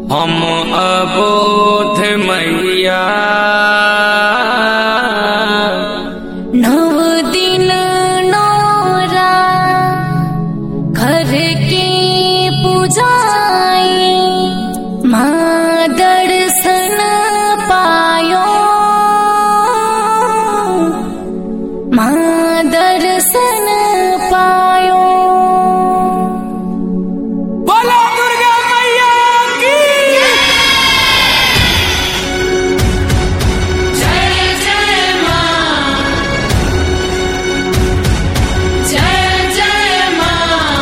हम अबोध मैया नव दिन नौरा घर के पूजाई माँ दर्शन पायो माँ दर्शन पायो बोलो दुर्गा मैया की जय जय माँ जय जय माँ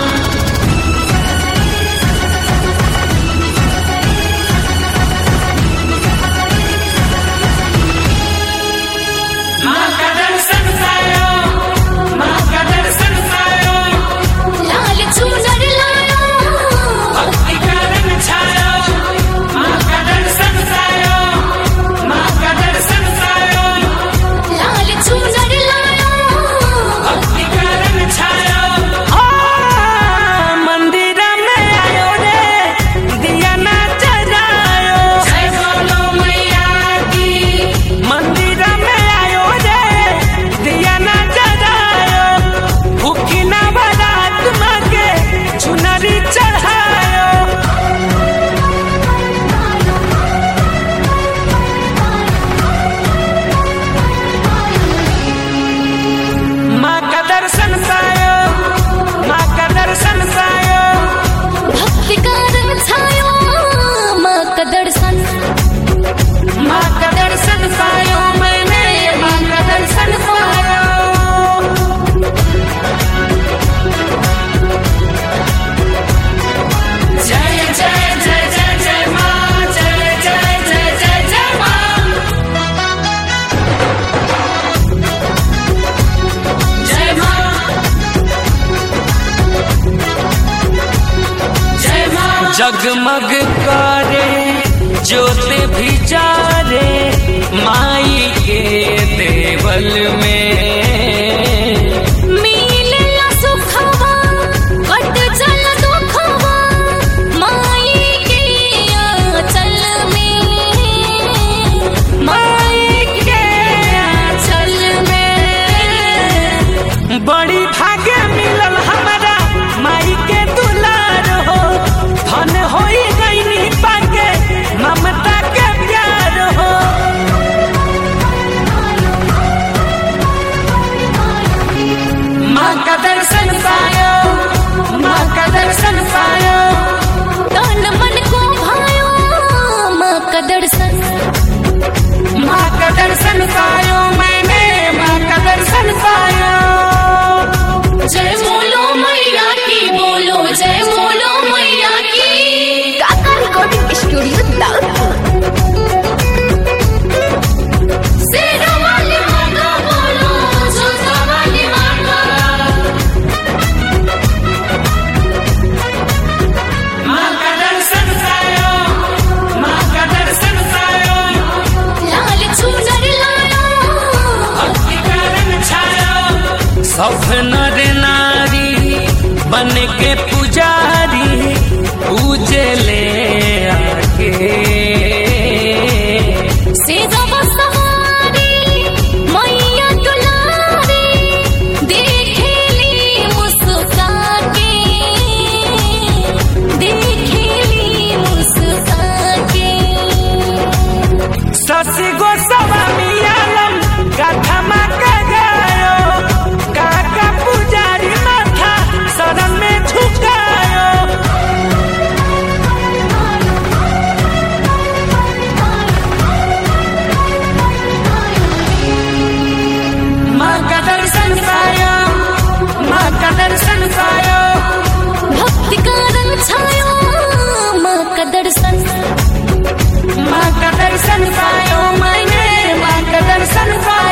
माँ का दर्शन पायो माँ का दर्शन पायो लाल चूनर लायो भक्ति का रंग छायो माँ का दर्शन पायो माँ का दर्शन पायो लाल चूनर लायो भक्ति का रंग छायो मंदिर में आयो रे दिया ना जलायो जय बोलो मैया की मंदिर में आयो रे दिया ना जलायो भूखी ना बारात माँ के चुनरी चढ़ायो माँ का दर्शन पायो माँ का दर्शन पायो भक्ति का रंग छायो माँ का दर्शन माँ का दर्शन पायो मैंने माँ का दर्शन पायो जय जय जय जय जय माँ जय जय जय जय जय माँ जय माँ जय माँ जगमग करे ज्योत भी जारे माई के देवल में मिलेला सुखवा कट चल दुखवा माई के आंचल में माई के आंचल में बड़ी भाग्य मिलल हमारा माई के दुलार हो धन होई गईनी पाके ममता के प्यार हो माँ का दर्शन पायो माँ का दर्शन पायो तन मन को भायो माँ का दर्शन माँ का दर्शन पायो मैंने माँ का दर्शन पायो जय बोलो मैया की बोलो जय बोलो मैया की काका रिकॉर्डिंग स्टूडियो दाउदपुर शेरा वाली माँ का बोलो जोधा वाली माँ का माँ का दर्शन पायो माँ का दर्शन पायो लाल चूनर लायो भक्ति का रंग छायो सब नर नारी बन के पुजारी पूजे ले आके सेगा बसवारी मैया दुलारी देखेली मुस्का के देखेली मुस्का के शशि गोस्वामी आलम गाथा माँ का गायो काका पुजारी माथा शरण में झुकायो माँ का दर्शन पायो माँ का दर्शन पायो भक्ति का रंग छायो माँ का दर्शन माँ का दर्शन पायो मैंने माँ का दर्शन पायो